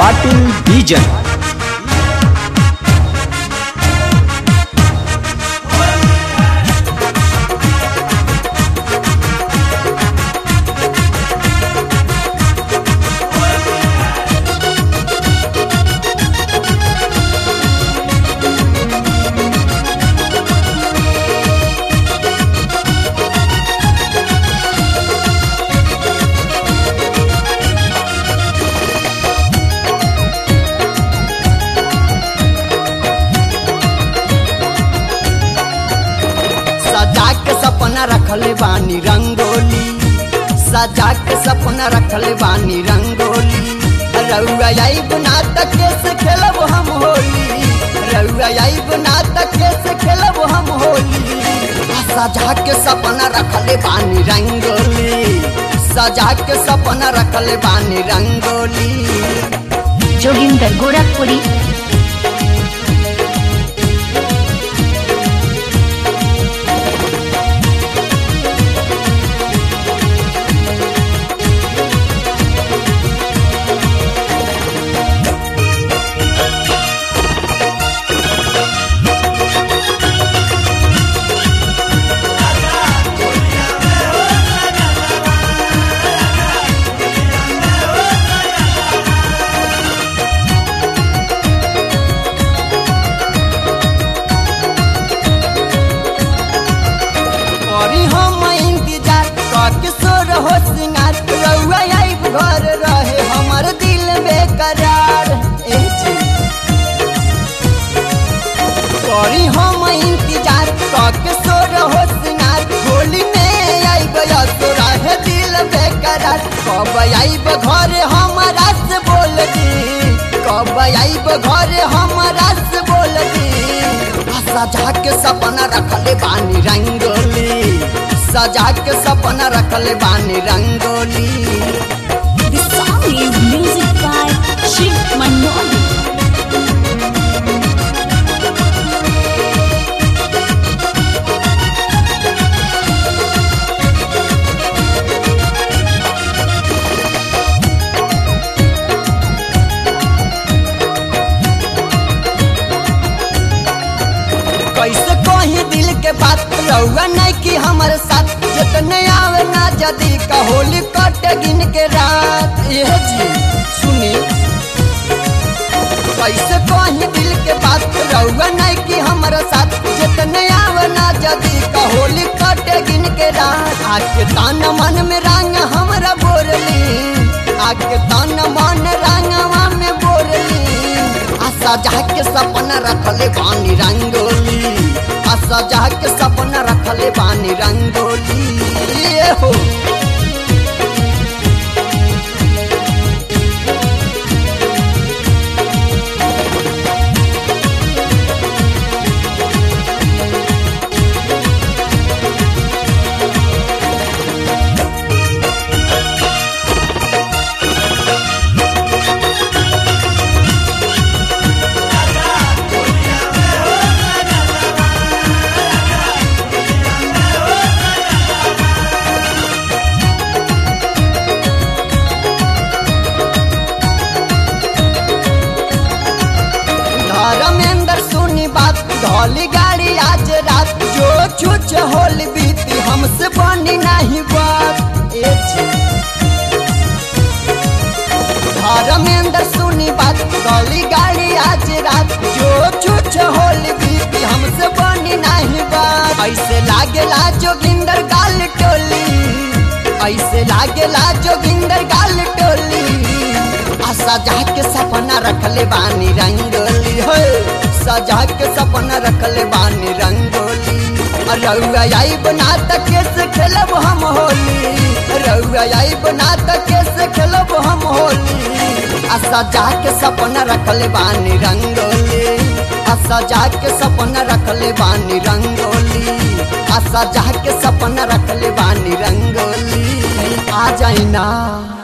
ಪಾಟೀಲ್ ಬೀಜನ್ सजा के सपना रखले बानी रंगोली सजा के सपना रखले बानी रंगोली रउआ आई बना तक से खेलब हम होली रउआ आई बना तक से खेलब हम होली सजा के सपना रखले बानी रंगोली सजा के सपना रखले बानी रंगोली जोगिंदर गोरखपुरी करी हम इंतजार करके सो रहो सिंगार रउआ आइब घर रहे हमर दिल बेकरार ए जी। करी हम इंतजार करके सो रहो सिंगार होली में आइब तो रहे दिल बेकरार कब आइब घर हमारा से बोल दी कब आइब घर हमारा से बोल दी सजा के सपना रखले बानी रंगोली सजा के सपना रखले बानी rangoli The song is music by Shiv Manoli. कैसे कही दिल के बात रहुआ नहीं कि हमारे साथ जितने आवे ना जदी का होली कटे गिन के रात ये जी सुनी कैसे कही दिल के बात रहुआ नहीं कि हमारे साथ जितने आवे ना जदी का होली कटे गिन के रात आके तान मन में रंग हमरा बोरली आके तान मन रंगवा में बोरली आ सजा के सपना रखले बानी रंगोली आ सजा के सपना रखले बानी रंगोली ये हो धर्मेंद्र सुनी बात धौली गाड़ी आज रात जो छुच होल बीती हमसे बनी नहीं बात ए जी। धर्मेंद्र सुनी बात धौली गाड़ी आज रात जो छुच होल बीती हमसे बनी नहीं बात ऐसे लागेला जोगिंदर गाल टोली ऐसे लागेला जोगिंदर गाल टोली आ सजा के सपना रखले बानी रंगोली हो सजा के सपना रखले बानी रंगोली आ रउआ आई बना तक से खेलब हम होली रउआ आई बना तक से खेलब हम होली आ सजा के सपना रखले बानी रंगोली आ सजा के सपना रखले बानी रंगोली आ सजा के सपना रखले बानी रंगोली आ जाइना